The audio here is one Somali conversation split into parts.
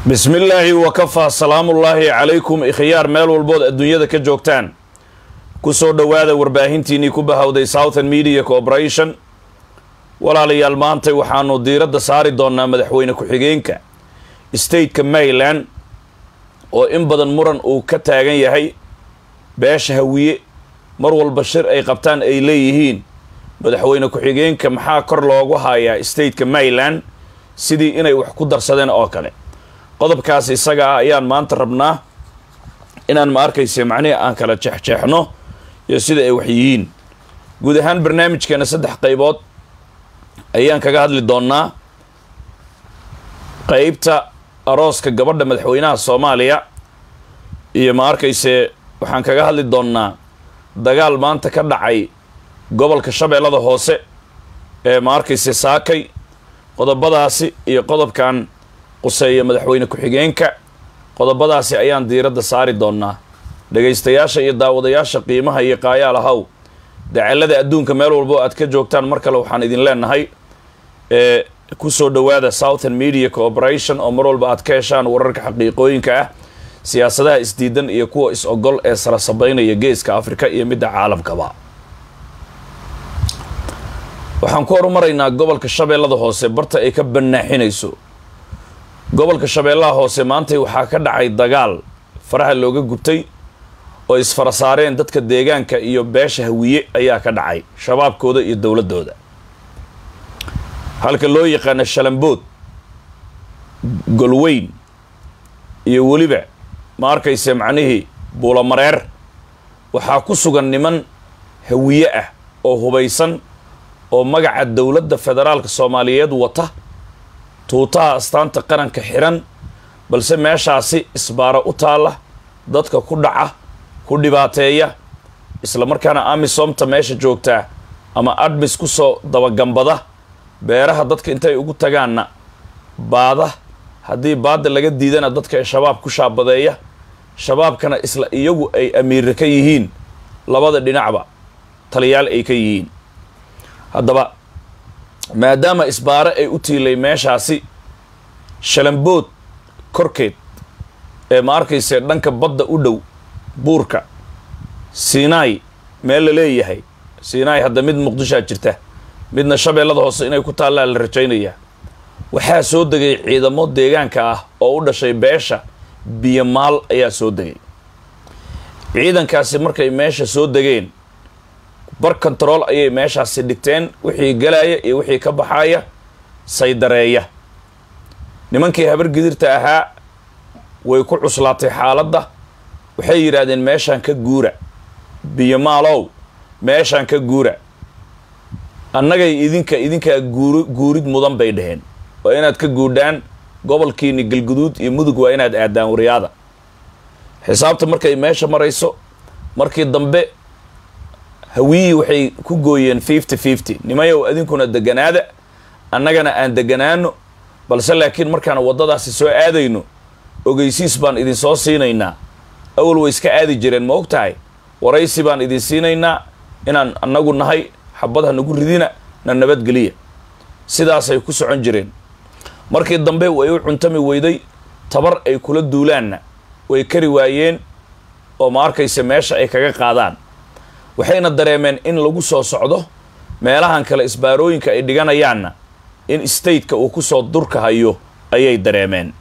bismi illaahi wakafaa salaamullaahi calaykum ikhyaar meel walbood adduunyada ka joogtaan ku soo dhowaada warbaahintiinnii ku bahowday southern media corporation walaalayaal maantay waxaanu diiradda saari doonnaa madaxweyne ku-xigeenka stateka maryland oo in badan muran uu ka taagan yahay beesha hawiye mar walba shir ay qabtaan ay leeyihiin madaxweyne ku-xigeenka maxaa kor loogu hayaa stateka maryland sidii inay wax ku darsadeen oo kale qodobkaas isaga ah ayaan maanta rabnaa inaan ma arkayse macnihii aan kala jeexjeexno iyo sida ay wax yihiin guud ahaan barnaamijkeena saddex qaybood ayaan kaga hadli doonnaa qeybta arooska gabadha madaxweynaha soomaaliya iyo ma arkayse waxaan kaga hadli doonnaa dagaal maanta ka dhacay gobolka shabeellada hoose ee ma arkayse saakay qodobadaasi iyo qodobkan quseeya madaxweyne ku-xigeenka qodobadaasi ayaan diiradda saari doonnaa dhegaystayaasha iyo daawadayaasha qiimaha iyo qaayaal ahaw dacalada adduunka meel walbo aad ka joogtaan mar kale waxaan idin leenahay ee ku soo dhowaada southern media corporation oo mar walba aad ka heshaan wararka xaqiiqooyinka ah siyaasadaha isdiidan iyo kuwa is-ogol ee sara sabaynaya geeska afrika iyo midda caalamkaba waxaan ku horumaraynaa gobolka shabeellada hoose barta ay ka banaaxinayso gobolka shabeellaha hoose maantay waxaa ka dhacay dagaal faraha looga gubtay oo isfara saareen dadka deegaanka iyo beesha hawiye ayaa ka dhacay shabaabkooda iyo dowladdooda halka loo yaqaano shalambood golweyn iyo weliba ma arkayse macnihii buulamareer waxaa ku sugan niman hawiye ah oo hubaysan oo magaca dowladda federaalka soomaaliyeed wata tuutaha astaanta qaranka xiran balse meeshaasi isbaaro u taalla dadka ku dhaca ku dhibaateeya isla markaana amisomta meesha joogtaa ama admis ku soo dabagambada beeraha dadka intay ugu tagaanna baada haddii baadda laga diidana dadka ee shabaab ku shaabadeeya shabaabkana isla iyagu ay amiirra ka yihiin labada dhinacba taliyaal ay ka yihiin haddaba maadaama isbaare ay u tiilay meeshaasi shalambood korkeed ee ma arkayse dhanka badda u dhow buurka siinaay meel la leeyahay siinaay hadda mid muqdishaa jirta midna shabeellada hoose inay ku taallaa la rajaynayaa waxaa soo degay ciidamo deegaanka ah oo u dhashay beesha biyomaal ayaa soo degay ciidankaasi markay meesha soo degeen bar kontarool ayay meeshaasi dhigteen wixii galaya iyo wixii ka baxaya saydareeya nimankii habar gidirta ahaa way ku cuslaatay xaaladda waxay yidhaahdeen meeshaan ka guura biyomaalow meeshaan ka guura annagay idinka idinkaa guur guurid mudan bay dhaheen waa inaad ka guudhaan gobolkiini galguduud iyo mudug waa inaad aadaan waryaada xisaabta markay meesha marayso markii dambe hawiyii waxay ku gooyeen fifty fifty nimayow adinkuna deganaada annagana aan deganaano balse laakiin markaan waddadaasi soo aadayno ogeysiis baan idin soo siinaynaa awal way iska aadi jireen ma og tahay waraysi baan idin siinaynaa inaan annagu nahay xabad ha nagu ridina na nabadgeliya sidaasay ku socon jireen markii dambe way u cuntami weyday tabar ay kula duulaanna way kari waayeen oo ma arkayse meesha ay kaga qaadaan waxayna dareemeen in lagu soo socdo meelahan kale isbaarooyinka ay dhiganayaanna in stateka uu kusoo durka hayo ayay dareemeen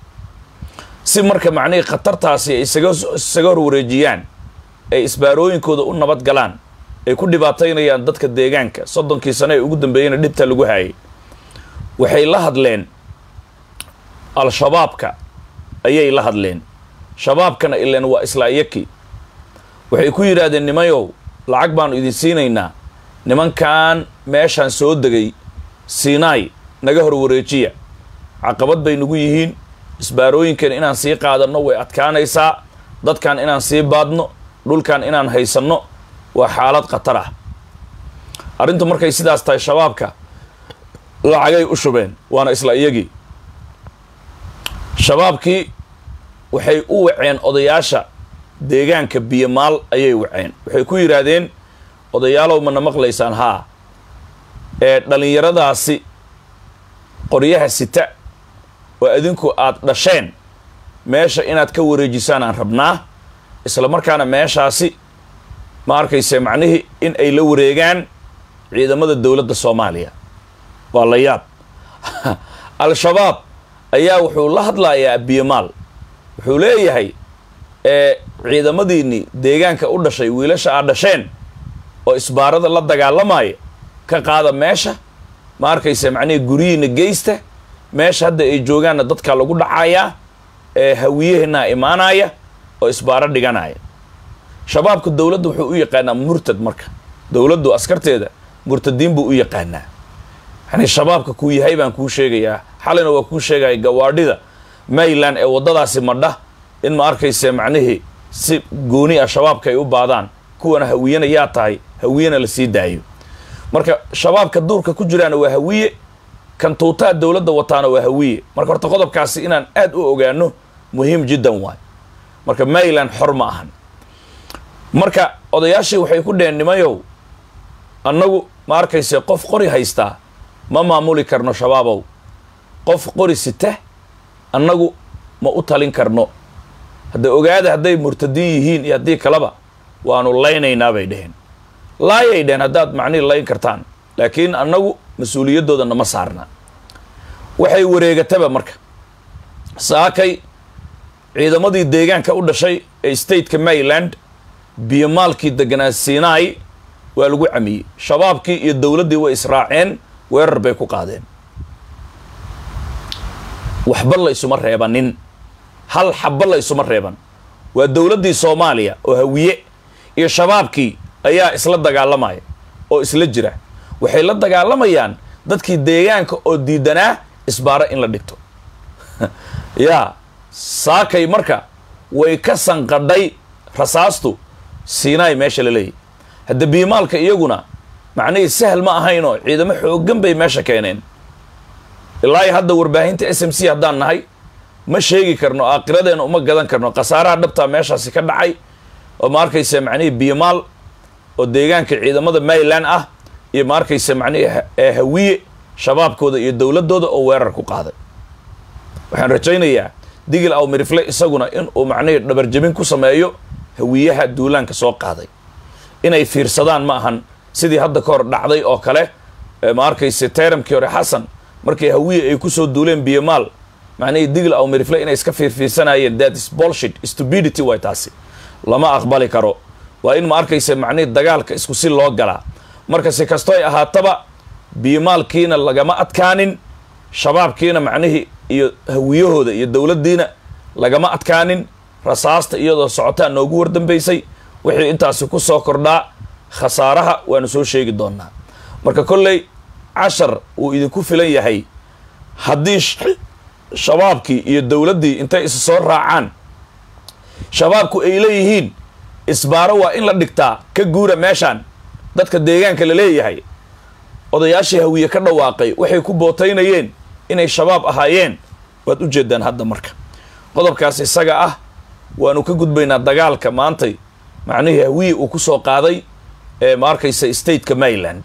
si marka macnihii khatartaasi ay isaga isaga horwareejiyaan ay isbaarooyinkooda u nabad galaan ay ku dhibaataynayaan dadka deegaanka soddonkii sano ee ugu dambeeyeyna dhibta lagu hayay waxay la hadleen al-shabaabka ayay la hadleen shabaabkana ileen waa isla iyakii waxay ku yidhaahdeen nimayow lacag baanu idin siinaynaa nimankan meeshaan soo degay siinaay naga hor wareejiya caqabad bay nagu yihiin isbaarooyinkan inaan sii qaadanno way adkaanaysaa dadkan inaan sii baadno dhulkan inaan haysanno waa xaalad khatar ah arrintu markay sidaas tahay shabaabka lacagay u shubeen waana isla iyagii shabaabkii waxay u waceen odayaasha deegaanka biyomaal ayay waceen waxay ku yidhaahdeen odayaalow mana maqlaysaan haa ee dhallinyaradaasi qoryaha sita oo adinku aad dhasheen meesha inaad ka wareejisaan aan rabnaa isla markaana meeshaasi ma arkayse macnihii in ay la wareegaan ciidamada dowladda soomaaliya waa la yaab al-shabaab ayaa wuxuu la hadlayaa biyamaal wuxuu leeyahay ee ciidamadiinnii deegaanka u dhashay wiilasha aad dhasheen oo isbaarada la dagaalamaya ka qaada meesha ma arkayse macnihii guryihiina geysta meesha hadda ay joogaanna dadka lagu dhacayaa ee hawiyaheennaa imaanaya oo isbaaro dhiganaya shabaabka dowladda wuxuu u yaqaanaa murtad marka dowladdu askarteeda murtadiin buu u yaqaanaa yani shabaabka kuu yahay baan kuu sheegayaa xalina waa kuu sheegaya gawaadhida mayland ee waddadaasi madha in ma arkayse macnihii si gooni ah shabaabka ay u baadaan kuwana hawiyana yaa tahay hawiyana la sii daayo marka shabaabka duurka ku jiraana waa hawiye kan tuutaa dowladda wataana waa hawiye marka horta qodobkaasi inaan aad u ogaano muhiim jiddan waay marka mayland xor ma ahan marka odayaashii waxay ku dheheen nimayow annagu ma arkayse qof qori haystaa ma maamuli karno shabaabow qof qori sita annagu ma u talin karno hadda ogaada hadday murtadiin yihiin iyo haddii kaleba waanu laynaynaa bay dheheen laayay dheheen haddaad macnihi layn kartaan laakiin annagu mas-uuliyaddooda nama saarna waxay wareegataba marka saakay ciidamadii deegaanka u dhashay ee stateka maryland biyomaalkii deganaa sinai waa lagu camiyey shabaabkii iyo dowladdii way israaceen weerar bay ku qaadeen waxba la isuma reebanin hal xabba la isuma reeban waa dowladdii soomaaliya oo hawiye iyo shabaabkii ayaa isla dagaalamaya oo isla jira waxay la dagaalamayaan dadkii deegaanka oo diidanaa isbaaro in la dhigto yaa saakay marka way ka sanqadhay rasaastu sinai meesha la leeyahy hadda biimaalka iyaguna macnihii sahal ma ahaynoo ciidamo xooggan bay meesha keeneen ilaa iyo hadda warbaahinta s m c haddaan nahay ma sheegi karno aakhiradeena uma gadan karno khasaaraha dhabtaa meeshaasi ka dhacay oo ma arkaysa macnihii biimaal oo deegaanka ciidamada maryland ah iyo ma arkaysa macnihii ee hawiye shabaabkooda iyo dowladdooda oo weerar ku qaaday waxaan rajaynayaa digil aw mirifle isaguna inuu macnihii dhabarjabin ku sameeyo hawiyaha duulaanka soo qaaday inay fiirsadaan ma ahan sidii hadda ka hor dhacday oo kale ma arkayse tayramkii hore xasan markay hawiye ay kusoo duuleen biyomaal macnihii digil aw mirifle inay iska fiirfiirsanayeen that is bullshit stupidity way taasi lama aqbali karo waa in ma arkayse macnihii dagaalka isku si loo galaa marka si kasto ay ahaataba biyomaalkiina lagama adkaanin shabaabkiina macnihii iyo hawiyahooda iyo dowladdiina lagama adkaanin rasaasta iyadoo socotaa noogu wardambaysay wixii intaasi ku soo kordhaa khasaaraha waanu soo sheegi doonaa marka kolley cashar uu idinku filan yahay haddii shabaabkii iyo dowladdii intay is soo raacaan shabaabku ay leeyihiin isbaaro waa in la dhigtaa ka guura meeshaan dadka deegaanka la leeyahay odayaashii hawiye ka dhawaaqay waxay ku bootaynayeen inay shabaab ahaayeen waad u jeedaan hadda marka qodobkaas isaga ah waanu ka gudbaynaa dagaalka maantay macnihii hawiye uu ku soo qaaday ee ma arkaysa stateka maryland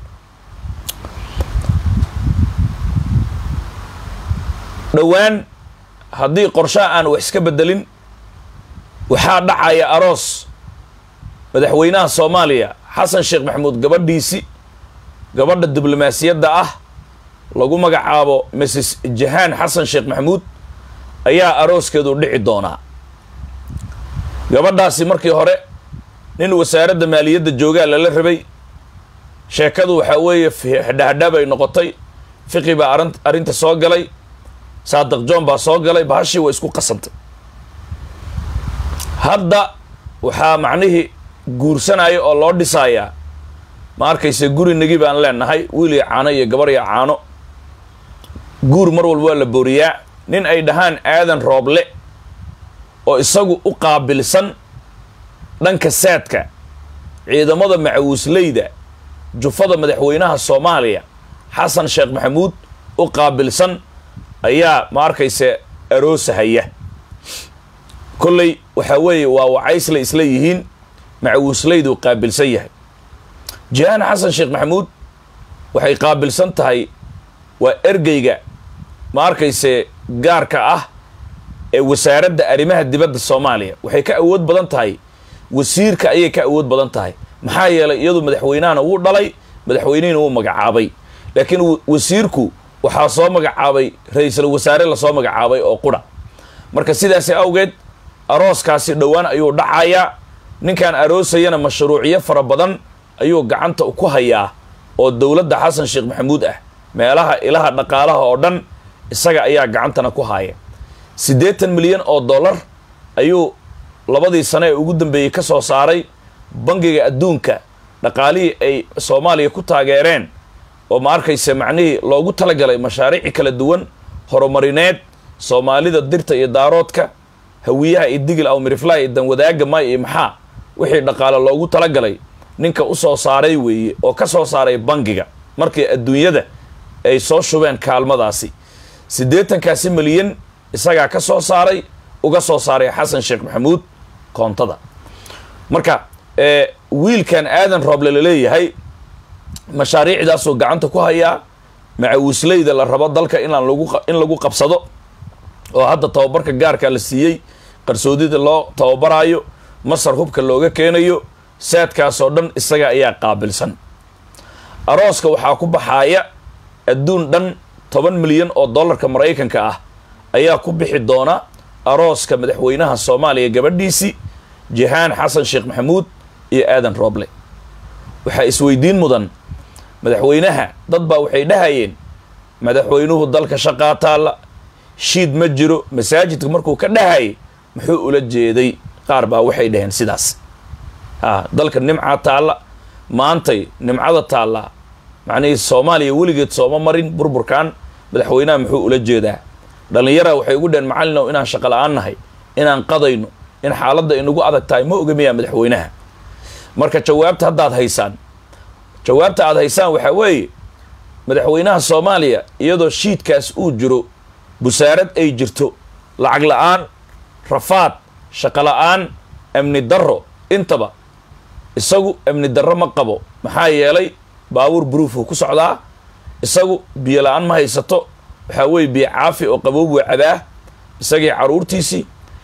dhowaan haddii qorshaha aan wax iska bedelin waxaa dhacaya aroos madaxweynaha soomaaliya xasan sheekh maxamuud gabadhiisi gabadha diblomaasiyadda ah lagu magacaabo mrs jahaan xasan sheekh maxamuud ayaa arooskeedu dhici doonaa gabadhaasi markii hore nin wasaaradda maaliyadda joogaa lala rabay sheekadu waxaa weeye hadhahadhaa bay noqotay fiqi baa arin arrinta soo galay saadiq john baa soo galay bahashii way isku qasantay hadda waxaa macnihii guursanaya oo loo dhisayaa ma arkayse gurinagii baan leenahay wiil iyo caano iyo gabar iyo caano guur mar walba waa la booriyaa nin ay dhahaan aadan rooble oo isagu u qaabilsan dhanka saadka ciidamada macawisleyda jufada madaxweynaha soomaaliya xasan sheekh maxamuud u qaabilsan ayaa ma arkayse aroosahaya kolley waxaa weeye waa wacaysla isla yihiin macawisleydu qaabilsan yahay jihaan xasan sheekh maxamuud waxay qaabilsan tahay waa ergeyga ma arkayse gaarka ah ee wasaaradda arrimaha dibadda soomaaliya waxay ka awood badan tahay wasiirka ayay ka awood badan tahay maxaa yeelay iyadu madaxweynahana wuu dhalay madaxweynihina wuu magacaabay laakiin wasiirku waxaa soo magacaabay ra-iisul wasaare lasoo magacaabay oo qura marka sidaasi awgeed arooskaasi dhowaan ayuu dhacayaa ninkan aroosayana mashruucyo fara badan ayuu gacanta ku hayaa oo dowladda xasan sheekh maxamuud ah meelaha ilaha dhaqaalaha oo dhan isaga ayaa gacantana ku haaya siddeetan milyan oo dollar ayuu labadii sane ee ugu dambeeyey ka soo saaray bangiga adduunka dhaqaalihii ay soomaaliya ku taageereen oo ma arkayse macnihii loogu talagalay mashaariici kala duwan horumarineed soomaalida dirta iyo daaroodka hawiyaha iyo digil aw miriflaha iyo danwadaaga may iyo maxaa wixii dhaqaale loogu talagalay ninka u soo saaray weeye oo ka soo saaray bangiga markii adduunyada ay soo shubeen kaalmadaasi siddeetankaasi milyan isagaa ka soo saaray uga soo saaray xasan sheekh maxamuud koontada marka wiilkan aadan rooble laleeyahay mashaariicdaasuu gacanta ku hayaa macawisleyda la rabo dalka inaan lagu in lagu qabsado oo hadda tababarka gaarka la siiyey qarsoodida loo tababaraayo masar hubka looga keenayo saadkaasoo dhan isaga ayaa qaabilsan arooska waxaa ku baxaaya adduun dhan toban milyan oo dollarka maraykanka ah ayaa ku bixi doona arooska madaxweynaha soomaaliya gabadhiisii jihaan xasan sheekh maxamuud iyo aadan rooble waxaa isweydiin mudan madaxweynaha dad baa waxay dhahayeen madaxweynuhu dalka shaqaa taalla shiid ma jiro masaajidka markuu ka dhahayay muxuu ula jeeday qaar baa waxay dhaheen sidaas a dalka nimcaa taalla maantay nimcada taallaa macnihii soomaaliya weligeed sooma marin burburkan madaxweynaha muxuu ula jeedaa dhallinyara waxay ugu dhaheen macallinow inaan shaqo la-aan nahay inaan qadayno in xaaladda inagu adag tahay ma ogamiyaa madaxweynaha marka jawaabta haddaad haysaan jawaabta aad haysaan waxaa weeye madaxweynaha soomaaliya iyadoo shiidkaas uu jiro busaarad ay jirto lacag la-aan rafaad shaqo la-aan amni darro intaba isagu amni darro ma qabo maxaa yeelay baabuur buruufuu ku socdaa isagu biyo la-aan ma haysato waxaa weeye biyo caafi oo qaboob waa cabaa isagii carruurtiisii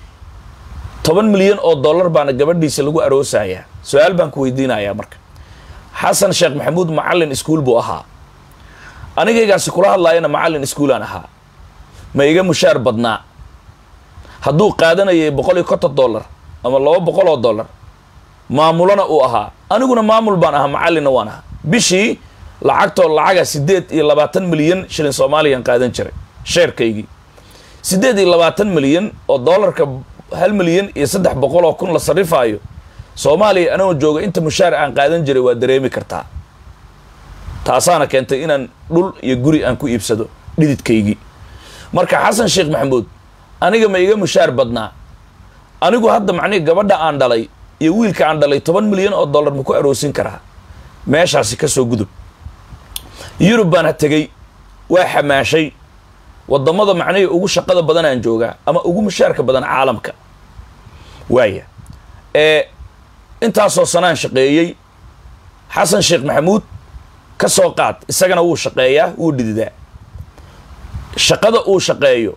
toban milyan oo dollar baana gabadhiisa lagu aroosayaa su-aal baan ku weydiinayaa marka xasan sheekh maxamuud macallin iskuul buu ahaa anigaygaasi kula hadlaayana macallin iskuulaan ahaa ma iga mushaar badnaa hadduu qaadanayay boqol iyo konton dollar ama laba boqol oo dollar maamulona uu ahaa aniguna maamul baan ahaa macallinna waan ahaa bishii lacagtoo lacaga siddeed iyo labaatan milyan shilin soomaaliyaan qaadan jiray sheerkaygii siddeed iyo labaatan milyan oo dollarka hal milyan iyo saddex boqol oo kun la sarrifaayo soomaaliya anagoo jooga inta mushaar aan qaadan jiray waa dareemi kartaa taasaana keentay inaan dhul iyo guri aan ku iibsado dhididkaygii marka xasan sheekh maxamuud aniga ma iga mushaar badnaa anigu hadda macnihi gabadha aan dhalay iyo wiilka aan dhalay toban milyan oo dollar ma ku aroosin karaa meeshaasi ka soo gudub yurub baan ha tegey waa xamaashay waddamada macnihii ugu shaqada badan aan joogaa ama ugu mushaarka badan caalamka waaya ee intaasoo sanaan shaqeeyey xasan sheekh maxamuud ka soo qaad isagana wuu shaqeeyaa wuu dhididaa shaqada uu shaqeeyo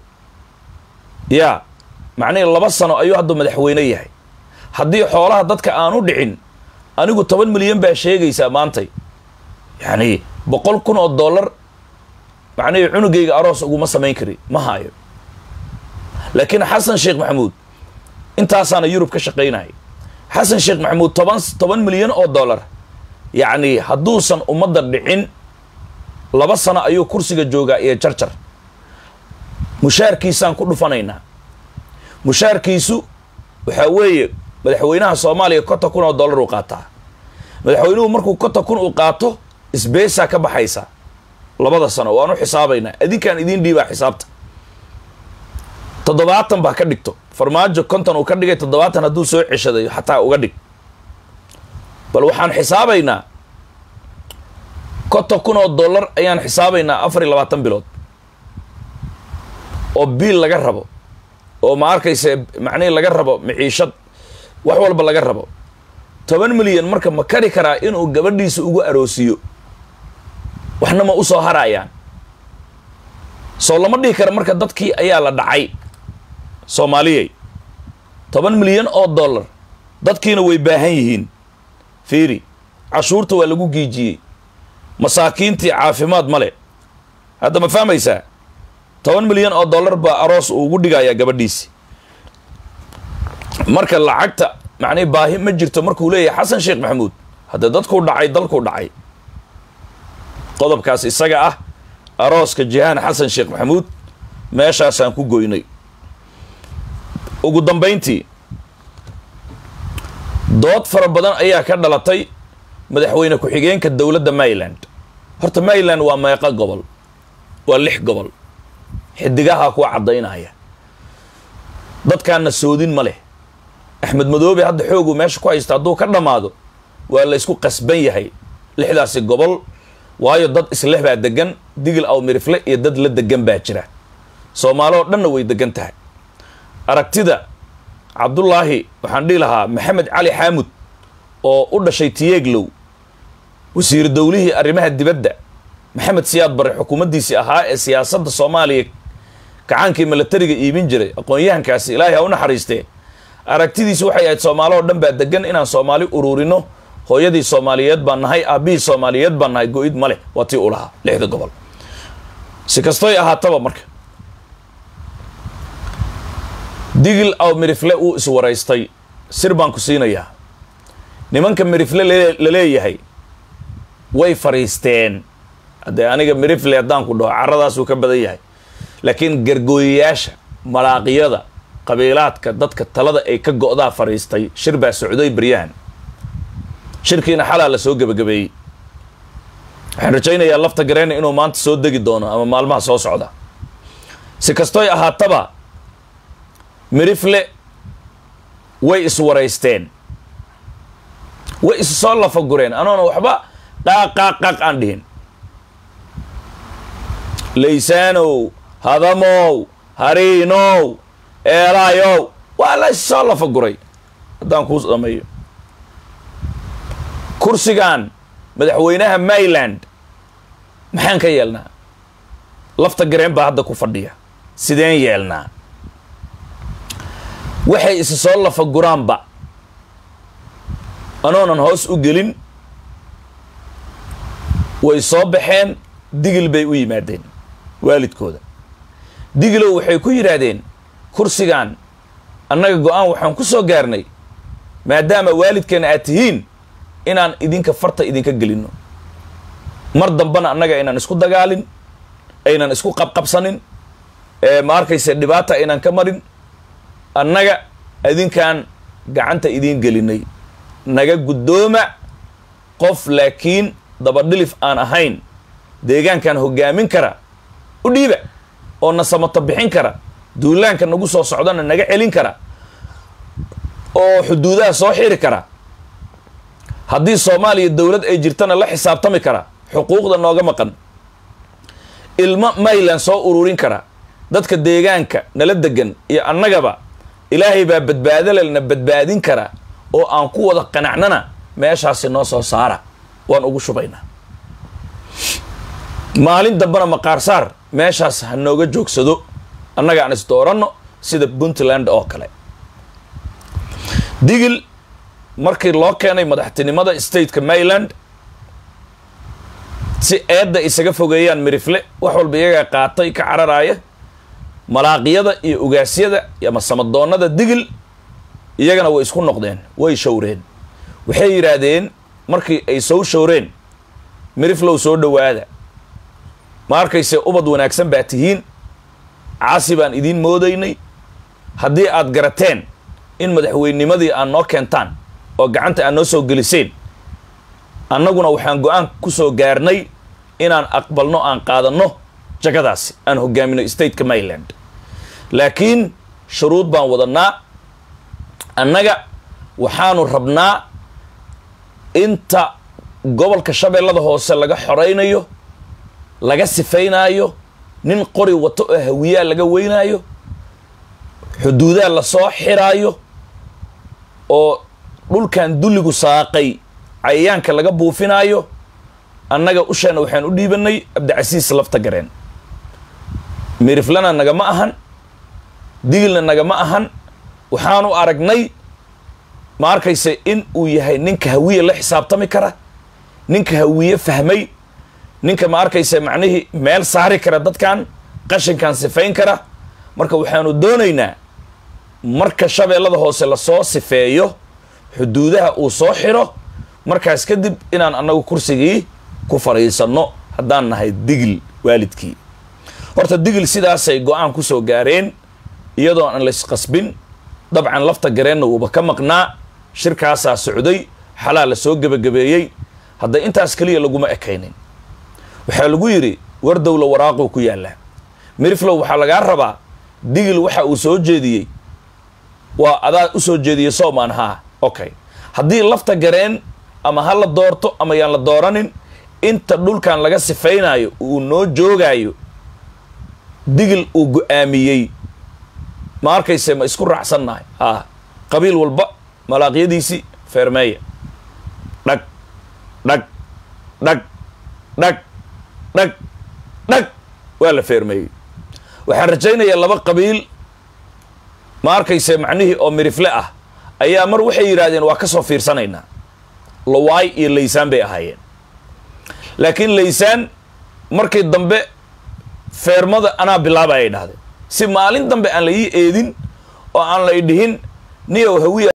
yaa macnihii laba sano ayuu hadda madaxweyne yahay haddii xoolaha dadka aanu dhicin anigu toban milyan baa sheegaysaa maantay yacni boqol kun oo dollar macnihii cunugayga aroos uguma samayn kari ma haayo laakiin xasan sheekh maxamuud intaasaana yurub ka shaqaynaya xasan sheekh maxamuud toban toban milyan oo dollar yacni hadduusan ummadda dhicin laba sano ayuu kursiga joogaa iyo jarjar mushaarkiisaan ku dhufanaynaa mushaarkiisu waxaa weeye madaxweynaha soomaaliya konton kun oo dollar uu qaataa madaxweynuhu markuu konton kun uu qaato isbeesaa ka baxaysa labada sano waanu xisaabaynaa adinkaan idiin dhiibaa xisaabta toddobaatan baa ka dhigto farmaajo konton uu ka dhigay toddobaatan hadduu soo ceshaday xataa uga dhig bal waxaan xisaabaynaa konton kun oo dollar ayaan xisaabaynaa afar iyo labaatan bilood oo biil laga rabo oo ma arkayse macnihii laga rabo maciishad wax walba laga rabo toban milyan marka ma kari karaa inuu gabadhiisa ugu aroosiyo waxna ma u soo harayaan soo lama dhihi kara marka dadkii ayaa la dhacay soomaaliyey toban milyan oo dollar dadkiina way baahan yihiin fiiri cashuurta waa lagu giijiyey masaakiintii caafimaad ma le hadda ma fahmaysaa toban milyan oo dollar baa aroos uu ugu dhigayaa gabadhiisi marka lacagta macnii baahi ma jirto markuu leeyahay xasan sheekh maxamuud hadda dadkuu dhacay dalkuu dhacay qodobkaas isaga ah arooska jihaan xasan sheekh maxamuud meeshaasaan ku goynay ugu dambayntii dood fara badan ayaa ka dhalatay madaxweyne ku-xigeenka dowladda maryland horta maryland waa meeqo gobol waa lix gobol xidigaha kuwa caddaynaya dadkaana soodin ma leh axmed madoobe hadda xooguu meesha ku haysta hadduu ka dhammaado waa la ysku qasban yahay lixdaasi gobol waayo dad isleh baa degan digil aw mirifle iyo dad la degan baa jira soomaali oo dhanna way degan tahay aragtida cabdullaahi waxaan dhihi lahaa maxamed cali xaamud oo u dhashay tiyeeglow wasiir dowlihii arrimaha dibadda maxamed siyaad bare xukuumaddiisii ahaa ee siyaasadda soomaaliya kacaankii milatariga iibin jiray aqoon-yahankaasi ilaahay ha u naxariistee aragtidiisi waxay ahayd soomaali oo dhan baa degan inaan soomaali ururino hooyadii soomaaliyeed baan nahay aabbihii soomaaliyeed baan nahay go-id ma leh waa tii u lahaa lixda gobol si kastoy ahaataba marka digil aw mirifle uu iswaraystay sir baan ku siinayaa nimanka mirifle la leeyahay way fariisteen haddee aniga mirifle haddaan ku dhaho caradaasuu ka badan yahay laakiin gargooyayaasha malaaqiyada qabiilaadka dadka talada ay ka go-daa fariistay shir baa socday baryahan shirkiina xalaa la soo gebagabeeyey waxaan rajaynayaa lafta gareyna inuu maanta soo degi doono ama maalmaha soo socda si kastoy ahaataba mirifle way iswaraysteen way is soo lafagureen anoona waxba qaaq qaaq qaaq aan dhihin laysaanow hadamow hariinow eelaayow waa la is soo lafaguray haddaan kuu dhameeyo kursigan madaxweynaha maryland maxaan ka yeelnaa lafta gareen baa hadda ku fadhiya sideen yeelnaa waxay isi soo lafaguraanba anoonan hoos u gelin way soo baxeen digil bay u yimaadeen waalidkooda digilow waxay ku yidhaahdeen kursigan annaga go-aan waxaan ku soo gaarnay maadaama waalidkeena aad tihiin inaan idinka farta idinka gelinno mar dambana annaga aynan isku dagaalin aynan isku qabqabsanin ma arkayse dhibaata aynan ka marin annaga idinkaan gacanta idiin gelinay naga guddooma qof laakiin dabadhilif aan ahayn deegaankan hoggaamin kara u dhiiba oo na samato bixin kara duulaanka nagu soo socdana naga celin kara oo xuduudaha soo xiri kara haddii soomaaliya dowlad ay jirtana la xisaabtami kara xuquuqda nooga maqan ilmo mayland soo ururin kara dadka deegaanka nala degan iyo annagaba ilaahay baa badbaadalelna badbaadin kara oo aan ku wada qanacnana meeshaasi noo soo saara waan ugu shubaynaa maalin dambana maqaarsaar meeshaas ha nooga joogsado annaga aan is dooranno sida puntland oo kale digil markii loo keenay madaxtinimada stateka maryland si eedda isaga fogeeyaan mirifle wax walba iyagaa qaatay ka cararaaya malaaqiyada iyo ugaasyada ama samadoonnada digil iyagana way isku noqdeen way showreen waxay yidhaahdeen markii ay soo showreen miriflow soo dhowaada ma arkayse ubad wanaagsan baa tihiin caasi baan idiin moodaynay haddii aad garateen in madaxweynimadii aad noo keentaan oo gacanta aad noo soo geliseen annaguna waxaan go-aan ku soo gaarnay inaan aqbalno aan qaadanno jagadaasi aan hogaamino stateka maryland laakiin shuruud baan wadannaa annaga waxaanu rabnaa inta gobolka shabeellada hoose laga xoraynayo laga sifaynaayo nin qori wato oo hawiyaa laga weynaayo xuduudaha lasoo xiraayo oo dhulkan dulligu saaqay cayayaanka laga buufinaayo annaga ushaana waxaan u dhiibanay cabdicasiis lafta gareen miriflana nagama ahan digilna nagama ahan waxaanu aragnay ma arkayse in uu yahay ninka hawiye la xisaabtami kara ninka hawiye fahmay ninka ma arkayse macnihii meel saari kara dadkan qashinkan sifayn kara marka waxaanu doonaynaa marka shabeellada hoose lasoo sifeeyo xuduudaha uu soo xidho markaas kadib inaan annagu kursigii ku fadhiisanno haddaan nahay digil waalidkii horta digil sidaasay go-aan ku soo gaareen iyadoo aan laysqasbin dabcan lafta gareenna uuba ka maqnaa shirkaasaa socday xalaa la soo gebagabeeyey hadda intaas keliya laguma ekaynin waxaa lagu yidhi war dowla waraaquu ku yaallaa miriflow waxaa lagaa rabaa digil waxa uu soo jeediyey waa adaa u soo jeediyey soomaan haa okay haddii lafta gareen ama ha la doorto ama yaan la dooranin inta dhulkan laga sifaynaayo uu noo joogaayo digil uu go-aamiyey ma arkayse ma isku raacsannahay haa qabiil walba malaaqyadiisii feermeeya dhag dhag dhag dhag dhag dhag waa la feermeeyey waxaan rajaynayaa laba qabiil ma arkayse macnihii oo mirifle ah ayaa mar waxay yidhaahdeen waa ka soo fiirsanaynaa lawaay iyo laysaan bay ahaayeen laakiin laysaan markii dambe feermada anaa bilaaba ay dhahdeen si maalin dambe aan la ii eedin oo aan la i dhihin niyow hawiya